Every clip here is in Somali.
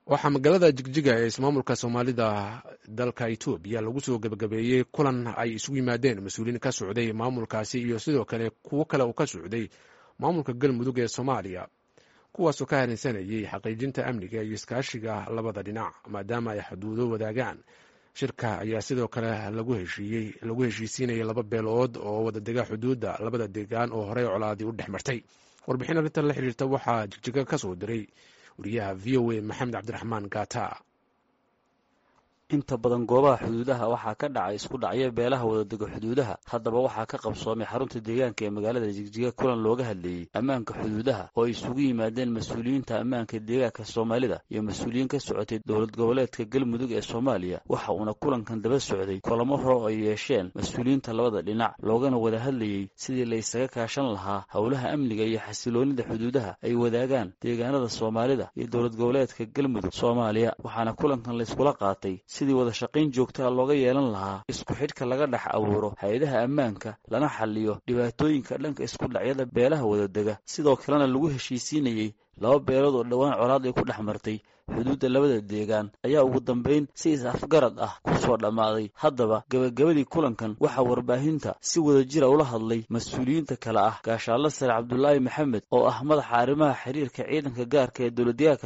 waxaa magaalada jigjiga ee ismaamulka soomaalida dalka etoobiya lagu soo gebagabeeyey kulan ay isugu yimaadeen mas-uuliyiin ka socday maamulkaasi iyo sidoo kale kuwo kale uu ka socday maamulka galmudug ee soomaaliya kuwaasoo ka harinsanayay xaqiijinta amniga iyo iskaashiga labada dhinac maadaama ay xuduudo wadaagaan shirka ayaa sidoo kale lagu heshiiyey lagu heshiisiinayay laba beelood oo wadadega xuduudda labada deegaan oo horey colaadii u dhex martay warbixin arrintan la xiriirta waxaa jigjiga ka soo diray wariyaha v o a maxamed cabdiraxmaan gata inta badan goobaha xuduudaha waxaa ka dhacay isku dhacyo beelaha wadadego xuduudaha haddaba waxaa ka qabsoomay xarunta deegaanka ee magaalada jigjiga kulan looga hadleeyey ammaanka xuduudaha oo ay isugu yimaadeen mas-uuliyiinta ammaanka deegaanka soomaalida iyo mas-uuliyiin ka socotay dowlad goboleedka galmudug ee soomaaliya waxa uuna kulankan daba socday kulamo hore ay yeesheen mas-uuliyiinta labada dhinac loogana wada hadlayey sidii la ysaga kaashan lahaa howlaha amniga iyo xasiloonida xuduudaha ay wadaagaan deegaanada soomaalida iyo dowlad goboleedka galmudug soomaaliya waxaana kulankan layskula qaatay sidii wada shaqayn joogtaa looga yeelan lahaa isku xidhka laga dhex abuuro hay-adaha ammaanka lana xaliyo dhibaatooyinka dhanka isku dhacyada beelaha wadadega sidoo kalena lagu heshiisiinayey laba beelood oo dhowaan colaad ay ku dhex martay xuduudda labada deegaan ayaa ugu dambayn si is-afgarad ah ku soo dhammaaday haddaba gebagabadii kulankan waxaa warbaahinta si wada jira ula hadlay mas-uuliyiinta kale ah gaashaallo sare cabdulaahi maxamed oo ah madaxa arrimaha xiriirka ciidanka gaarka ee dowladdeegaanka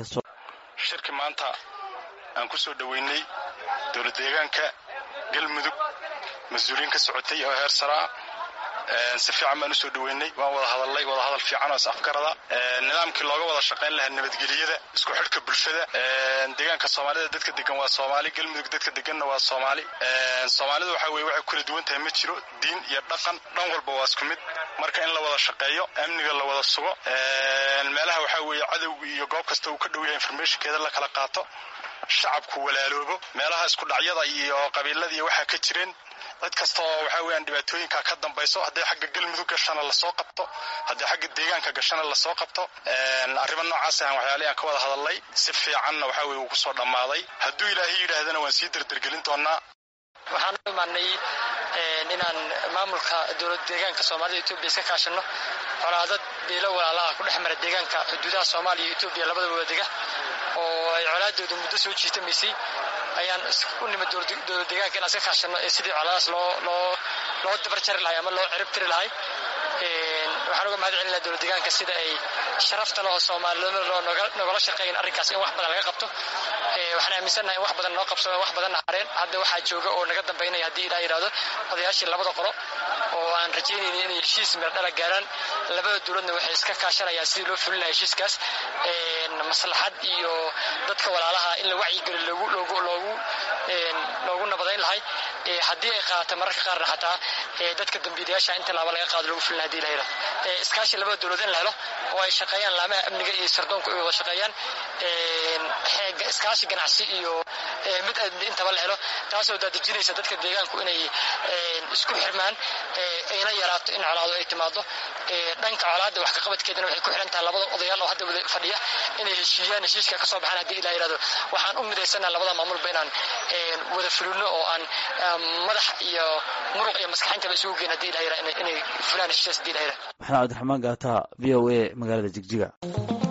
aan ku soo dhoweynay dowlad deegaanka galmudug mas-uuliyiin ka socotay oo heer saraa si fiican baan usoo dhoweynay waan wada hadalnay wada hadal fiican oo is-afgarada nidaamkii looga wada shaqayn lahaa nabadgelyada isku xidhka bulshada deegaanka soomaalida dadka degan waa soomaali galmudug dadka deganna waa soomaali soomaalida waxa weye waxay kula duwan tahay ma jiro diin iyo dhaqan dhan walba waa isku mid marka in la wada shaqeeyo amniga la wada sugo meelaha waxaa weeye cadowga iyo goob kasta uu ka dhow yahay informationkeeda la kala qaato shacabku walaaloobo meelaha isku dhacyada iyo qabiilada iyo waxaa ka jireen cid kasta oo waxaa weyaan dhibaatooyinka ka dambayso hadday xagga galmudug gashana lasoo qabto hadday xagga deegaanka gashana lasoo qabto arrimo noocaas ahan waxyaalihi aan ka wada hadalnay si fiicanna waxaa weye uu ku soo dhammaaday hadduu ilaahay yidhaahdana waan sii derdergelin doonaa waxaan u imaanay inaan maamulka dowlad deegaanka soomaalida etoobiya iska kaashano colaadad beelo walaalaha ku dhex mara deegaanka xuduudaha soomaaliya iyo etoobiya labadaba wadega oo ay colaadooda muddo soo jiitamaysay ayaan u nimid dowlad deegaanka inaan iska kaashano ee sidii colaadaas loo loo loo dabar jari lahay ama loo cirib tiri lahay waxaan uga mahad celinaa dowlad deegaanka sida ay sharaftan oo soomaalinimadoo nogala shaqeeyan arrinkaas in wax badan laga qabto waxaan aaminsannahay in wax badan noo qabsamo wax badanna hareen hadda waxaa jooga oo naga dambaynaya haddii ilaa yidhahdo odayaashii labada qolo oo aan rajaynayni inay heshiis meerdhala gaaraan labada dowladna waxay iska kaashanayaan sidii loo fulin lahaa heshiiskaas maslaxad iyo dadka walaalaha in la wacyigeli loogu loogu loogu loogu nabadayn lahay haddii ay qaata mararka qaarna xataa dadka dambiilayaasha inta laaba laga qaado loogu fulin hadii la yidhahdo iskaashi labada dowlad in la helo oo ay shaqeeyaan laamaha amniga iyo sardoonku ay wada shaqeeyaan iskaashi ganacsi iyo mid amni intaba la helo taasoo daadejinaysa dadka deegaanku inay isku xirmaan ayna yaraato in colaado ay timaado dhanka colaadda wax kaqabadkeedana waxay ku xiran tahay labada odayaal oo hadda wada fadhiya inay heshiiyaan heshiiska ka soo baxaan haddii ilaa yidhahdo waxaan u midaysanaa labada maamulba inaan wada fulino oo aan madax iyo muruq iyo maskaxintaba isugu geyn hadii ilaa yidhahdo inay fulaan heshiiskaas hadii ilaa yidhahdo maxamed cabdiraxmaan gaata v o a magaalada jigjiga